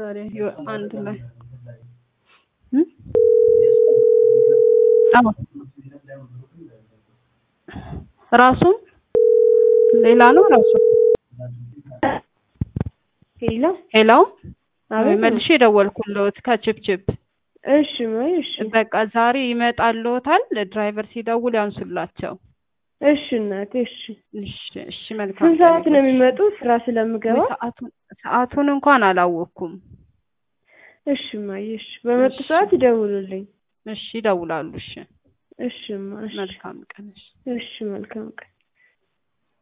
ታዲያ ዮ- አንድ ላይ እ? አዎ ራሱም ሌላ ነው ራሱ ሄሎ ሄሎ አቤት መልሼ ደወልኩልዎት ከችፕችፕ እሺ ማይ እሺ በቃ ዛሬ ይመጣልዎታል ድራይቨር ሲደውል ያንሱላቸው እሺ እናቴ እሺ እሺ እሺ መልካም ስንት ሰዓት ቀን ነው ይሁንልሽ። የሚመጡት ስራ ስለምገባ ሰዓቱን ሰዓቱን እንኳን አላወቅኩም እሺ ማይ እሺ በመጡ እሺ። ሰዓት ይደውሉልኝ እሺ ይደውላሉ እሺ እሺ ማ እሺ መልካም ቀን እሺ እሺ መልካም ቀን